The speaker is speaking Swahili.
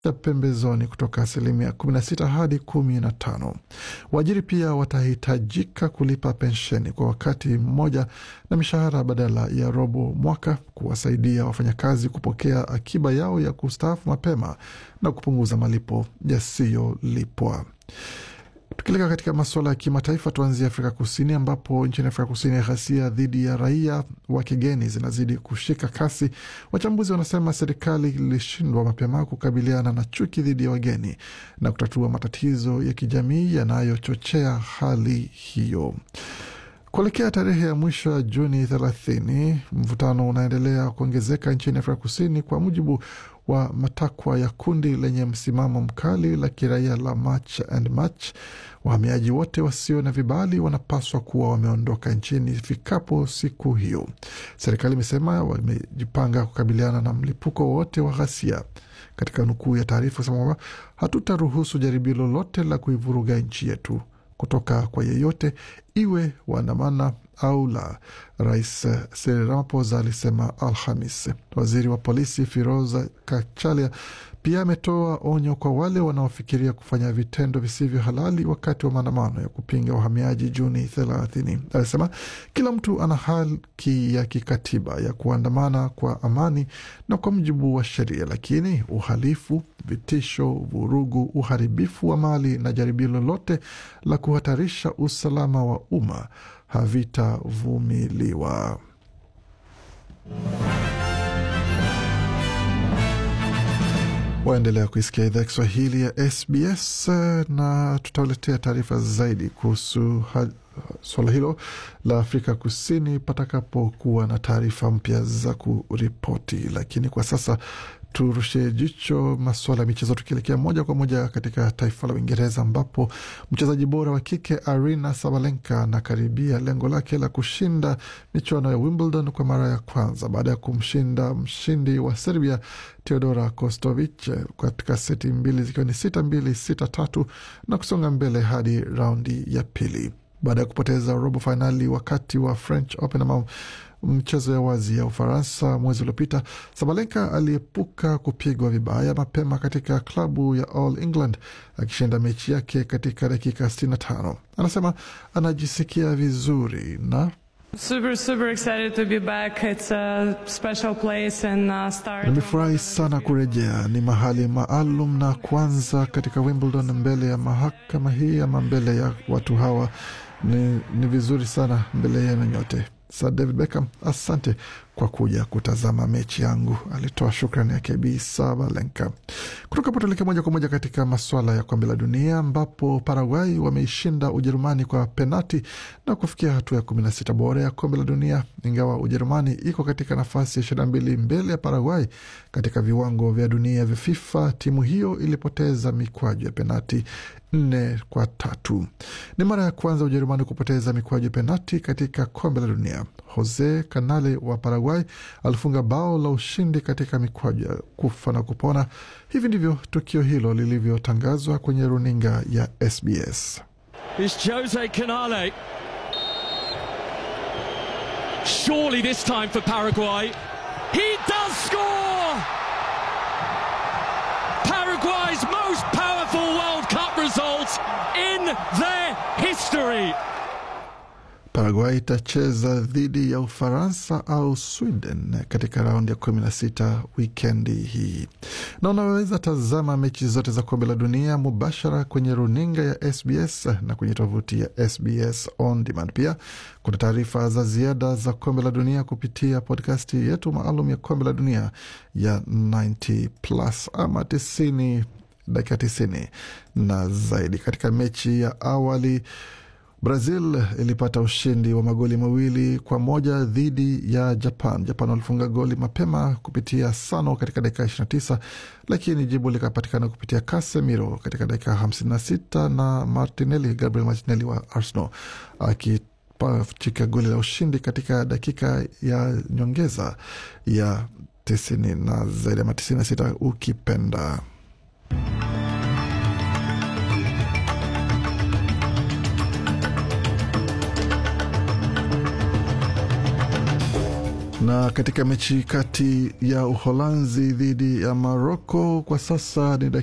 ya pembezoni kutoka asilimia 16 hadi 15. Waajiri pia watahitajika kulipa pensheni kwa wakati mmoja na mishahara badala ya robo mwaka, kuwasaidia wafanyakazi kupokea akiba yao ya kustaafu mapema na kupunguza malipo yasiyolipwa. Tukileka katika masuala ya kimataifa, tuanzie Afrika Kusini, ambapo nchini Afrika Kusini ghasia dhidi ya raia wa kigeni zinazidi kushika kasi. Wachambuzi wanasema serikali ilishindwa mapema kukabiliana na chuki dhidi ya wageni na kutatua matatizo ya kijamii yanayochochea hali hiyo. Kuelekea tarehe ya mwisho ya Juni 30, mvutano unaendelea kuongezeka nchini Afrika Kusini kwa mujibu wa matakwa ya kundi lenye msimamo mkali la kiraia la March and March. Wahamiaji wote wasio na vibali wanapaswa kuwa wameondoka nchini ifikapo siku hiyo. Serikali imesema wamejipanga kukabiliana na mlipuko wowote wa ghasia. Katika nukuu ya taarifa kusema kwamba hatutaruhusu jaribio lolote la kuivuruga nchi yetu kutoka kwa yeyote, iwe waandamana au la, Rais Cyril Ramaphosa alisema Alhamis. Waziri wa polisi Firoza Kachalia pia ametoa onyo kwa wale wanaofikiria kufanya vitendo visivyo halali wakati wa maandamano ya kupinga uhamiaji Juni thelathini. Alisema kila mtu ana haki ya kikatiba ya kuandamana kwa amani na kwa mujibu wa sheria, lakini uhalifu, vitisho, vurugu, uharibifu wa mali na jaribio lolote la kuhatarisha usalama wa umma havitavumiliwa. Waendelea kuisikia idhaa Kiswahili ya SBS na tutawaletea taarifa zaidi kuhusu suala hilo la Afrika Kusini patakapokuwa na taarifa mpya za kuripoti, lakini kwa sasa turushe jicho masuala ya michezo, tukielekea moja kwa moja katika taifa la Uingereza ambapo mchezaji bora wa kike Arina Sabalenka anakaribia lengo lake la kushinda michuano ya Wimbledon kwa mara ya kwanza baada ya kumshinda mshindi wa Serbia Teodora Kostovich katika seti mbili zikiwa ni sita mbili sita tatu na kusonga mbele hadi raundi ya pili baada ya kupoteza robo fainali wakati wa French Open ama mchezo ya wazi ya Ufaransa mwezi uliopita. Sabalenka aliepuka kupigwa vibaya mapema katika klabu ya All England akishinda mechi yake katika dakika 65. Anasema anajisikia vizuri na Super, super excited to be back. It's a special place and uh, start. Nimefurahi sana kurejea, ni mahali maalum na kwanza katika Wimbledon mbele ya mahakama hii ama mbele ya watu hawa ni, ni vizuri sana mbele yenu nyote. Sir David Beckham, asante kwa kuja kutazama mechi yangu, alitoa shukrani yake Bi Sabalenka. Kutoka hapo tuelekea moja kwa moja katika maswala ya kombe la dunia ambapo Paraguay wameishinda Ujerumani kwa penati na kufikia hatua ya kumi na sita bora ya kombe la dunia, ingawa Ujerumani iko katika nafasi ya ishirini na mbili mbele ya Paraguay katika viwango vya dunia vya FIFA. Timu hiyo ilipoteza mikwaju ya penati nne kwa tatu. Ni mara ya kwanza Ujerumani kupoteza mikwaju ya penati katika kombe la dunia. Jose Canale wa Paraguay alifunga bao la ushindi katika mikwaju ya kufa na kupona. Hivi ndivyo tukio hilo lilivyotangazwa kwenye runinga ya SBS. It's Jose Canale. Surely this time for Paraguay. He does score! Paraguay's most powerful World Cup result in their history. Paraguay itacheza dhidi ya Ufaransa au Sweden katika raundi ya kumi na sita wikendi hii, na unaweza tazama mechi zote za kombe la dunia mubashara kwenye runinga ya SBS na kwenye tovuti ya SBS On Demand. Pia kuna taarifa za ziada za kombe la dunia kupitia podkasti yetu maalum ya kombe la dunia ya 90 plus ama 90 dakika 90 na zaidi. Katika mechi ya awali Brazil ilipata ushindi wa magoli mawili kwa moja dhidi ya Japan. Japan walifunga goli mapema kupitia Sano katika dakika 29, lakini jibu likapatikana kupitia Casemiro katika dakika 56 na Martinelli, Gabriel Martinelli wa Arsenal akipachika goli la ushindi katika dakika ya nyongeza ya 90 na zaidi ya 96 ukipenda. Na katika mechi kati ya Uholanzi dhidi ya Moroko kwa sasa ni